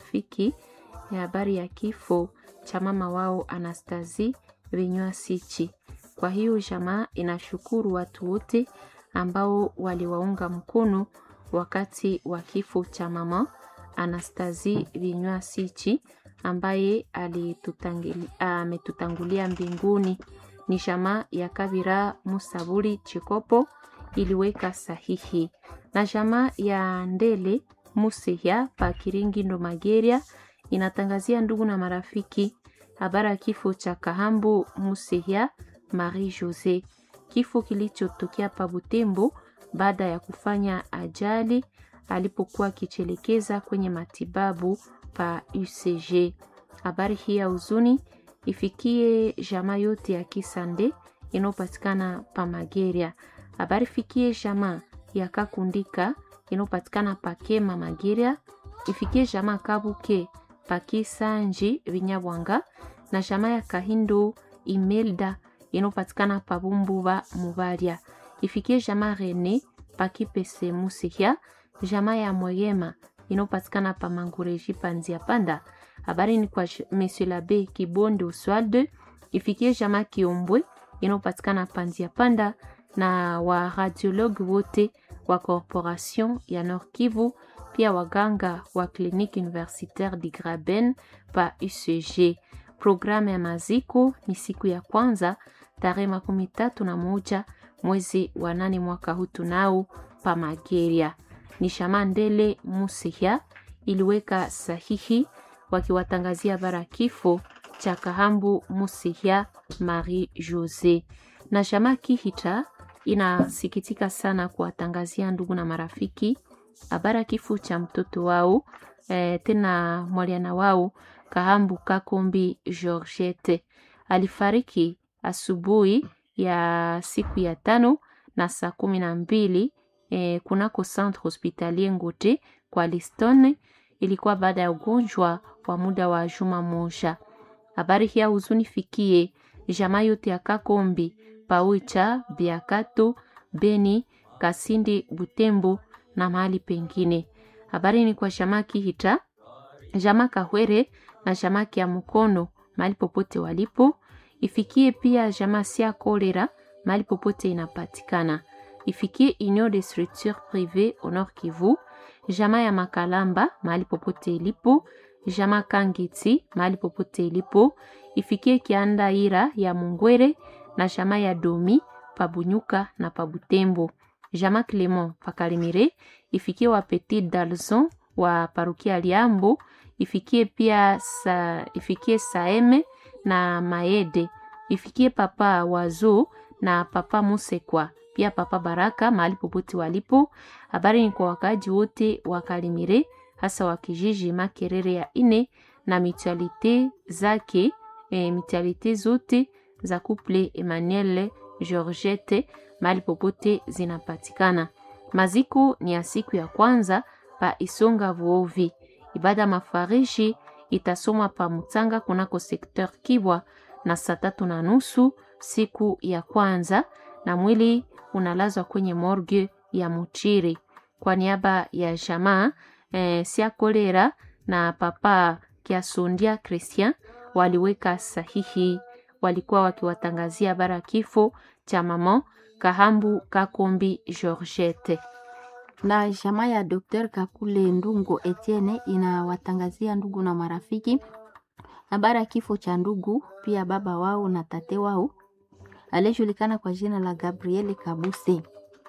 marafiki ya habari ya kifo cha mama wao Anastasie Vinywa Sichi. Kwa hiyo jamaa inashukuru watu wote ambao waliwaunga mkono wakati wa kifo cha mama Anastasie Vinywa Sichi ambaye ametutangulia mbinguni. Ni jamaa ya Kabira Musaburi Chikopo iliweka sahihi na jamaa ya Ndele Musehya pa Kiringi ndo Mageria inatangazia ndugu na marafiki habari ya kifo cha Kahambu Musehya Marie Jose, kifo kilichotokea pa Butembo baada ya kufanya ajali alipokuwa akichelekeza kwenye matibabu pa UCG. Habari hii ya huzuni ifikie jamaa yote ya Kisande inayopatikana pa Mageria. Habari fikie jamaa ya Kakundika inayopatikana pa Kema Mageria, ifikie jamaa Kabuke pa Kisanji Vinyabwanga na jamaa ya Kahindo Imelda inayopatikana pa Bumbuba Mubaria, ifikie jamaa Rene pa Kipese Musihya, jamaa ya Moyema inayopatikana pa Mangureji pa Nzia Panda. Habari ni kwa Monsieur Labe Kibonde Oswald, ifikie jamaa Kiombwe inayopatikana pa Nzia Panda na wa radiologue wote wa corporation ya Nord Kivu, pia waganga wa clinique universitaire di Graben pa UCG. Programu ya maziko ni siku ya kwanza tarehe makumi tatu na moja mwezi wa nane mwaka huu tunao pa Mageria. Ni Shamandele Musihya iliweka sahihi wakiwatangazia bara kifo cha Kahambu Musihya Marie Jose na jamaa Kihita inasikitika sana kuwatangazia ndugu na marafiki habara kifo cha mtoto wao e, tena mwaliana wao Kahambu Kakombi Georgette alifariki asubuhi ya siku ya tano na saa kumi na mbili e, kunako centre hospitalier Ngote kwa Liston. Ilikuwa baada ya ugonjwa wa muda wa juma moja. Habari hii huzuni fikie jamaa yote ya Kakombi Paucha, Biakato, Beni, Kasindi, Butembo na mahali pengine. Habari ni kwa jamaa Kihita, jamaa Kahwere na jamaa ya Mkono mahali popote walipo. Ifikie pia jamaa Sia Kolera mahali popote inapatikana. Ifikie Union de Structure Privée au Nord Kivu, jamaa ya Makalamba mahali popote ilipo, jamaa Kangiti mahali popote ilipo. Ifikie Kianda Ira ya Mungwere na jamaa ya Domi Pabunyuka na Pabutembo, jamaa Clement Pakalimire. Ifikie wa Petit Dalzon wa parukia Liambo. Ifikie pia sa, ifikie Saeme na Maede. Ifikie papa Wazo na papa Musekwa pia papa Baraka mahali popote walipo. Habari ni kwa wakaaji wote wa Kalimire, hasa wa kijiji Makerere ya ine na mutualite zake e, mutualite zote za couple Emmanuel Georgette mahali popote zinapatikana. Maziko ni ya siku ya kwanza pa Isonga Vuovi. Ibada mafarishi itasomwa pa Mutanga kunako sekteur Kibwa na saa tatu na nusu siku ya kwanza, na mwili unalazwa kwenye morgue ya Muchiri kwa niaba ya jamaa eh, sia kolera na papa Kiasundia Christian waliweka sahihi. Walikuwa wakiwatangazia bara kifo cha mama Kahambu Kakombi Georgette na jamaa ya Dr. Kakule Ndungo Etienne inawatangazia ndugu na marafiki habari ya kifo cha ndugu pia baba wao na tate wao aliyejulikana kwa jina la Gabriel Kabuse.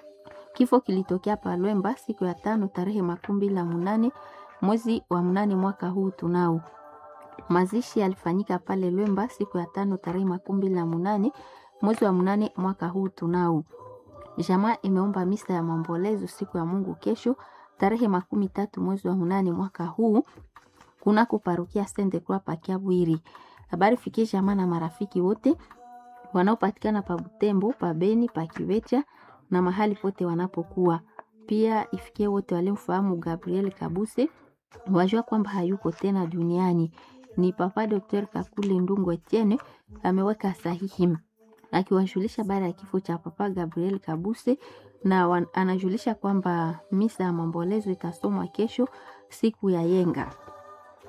Kifo kilitokea Palwemba siku ya tano tarehe makumi mbili na munane mwezi wa mnane mwaka huu tunao. Mazishi yalifanyika pale Lwemba siku ya tano tarehe makumi mbili na munane mwezi wa mnane mwaka huu tunao. Jamaa imeomba misa ya maombolezo siku ya Mungu kesho tarehe makumi tatu mwezi wa munane mwaka huu kunako parokia Sainte Croix pa Kiabwiri. Habari fikie jamaa na marafiki wote wanaopatikana pa Butembo, pa Beni, pa Kivecha na mahali pote wanapokuwa. Pia ifikie wote walimfahamu Gabriel Kabuse wajua kwamba hayuko tena duniani. Ni Papa Dr. Kakule Ndungo Etienne ameweka sahihi akiwajulisha baada ya kifo cha Papa Gabriel Kabuse na wan, anajulisha kwamba misa ya maombolezo itasomwa kesho siku ya yenga.